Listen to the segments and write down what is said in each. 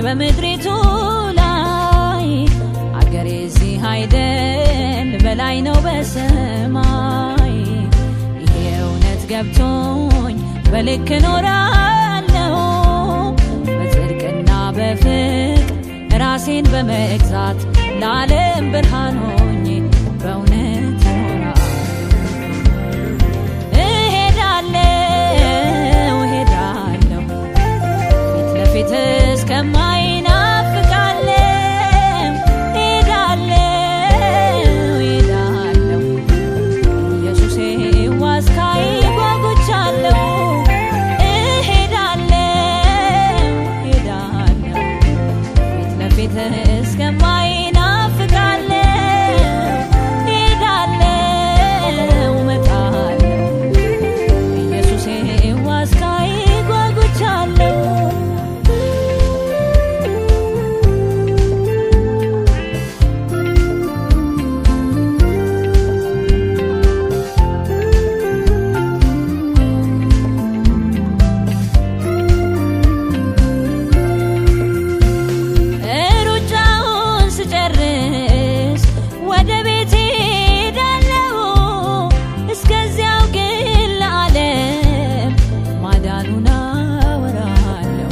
በምድሪቱ ላይ አገሬ እዚህ አይደል በላይ ነው በሰማይ ይሄ እውነት ገብቶኝ በልክ እኖራለሁ በጽድቅና በፍቅር ራሴን በመግዛት ለዓለም ብርሃን ሆኜ በእውነት እኖራለሁ እሄዳለሁ እሄዳለሁ ፊት ለፊት እስከማይናፍቃለሁ እሄዳለሁ እሄዳለሁ ኢየሱሴ ዋስካይ ጓጉቻለሁ እሄዳለሁ እሄዳለሁ ፊት ለፊት እስከማይናፍቃለሁ እሄዳለሁ እመጣለሁ ኢየሱሴ ዋስካይ ጓጉቻለሁ ሩጫውን ስጨርስ ወደ ቤቴ ሄዳለሁ። እስከዚያው ግን ለዓለም ማዳኑን አወራለሁ።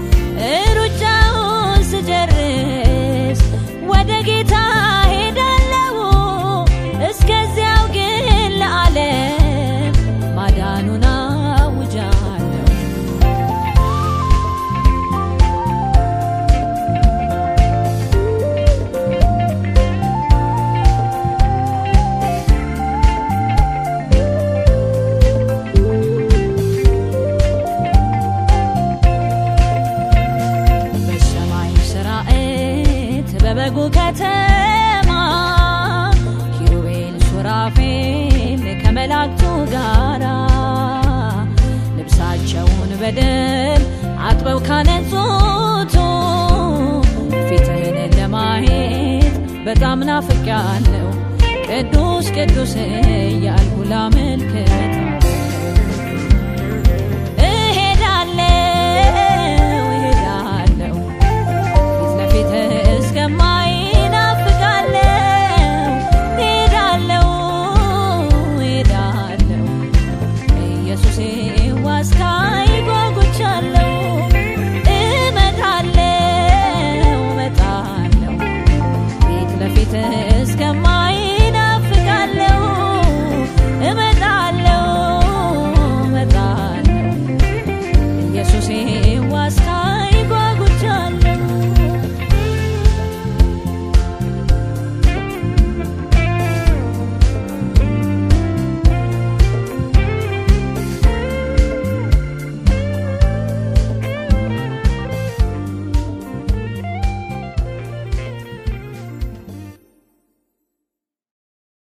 ሩጫውን ስጨርስ ወደ ጌታ ሄዳለሁ። እስከዚያው ግን ለዓለም ማዳኑን አውጃለሁ። በሰማይ ሰራዊት በበጉ ከተማ ኪሩቤል ሱራፌል ከመላእክቱ ጋራ ልብሳቸውን በደም አጥበው ካነጹቱ ፊትህን ለማየት በጣም ናፍቄያለሁ። ቅዱስ ቅዱስ እያልኩ ላመልክት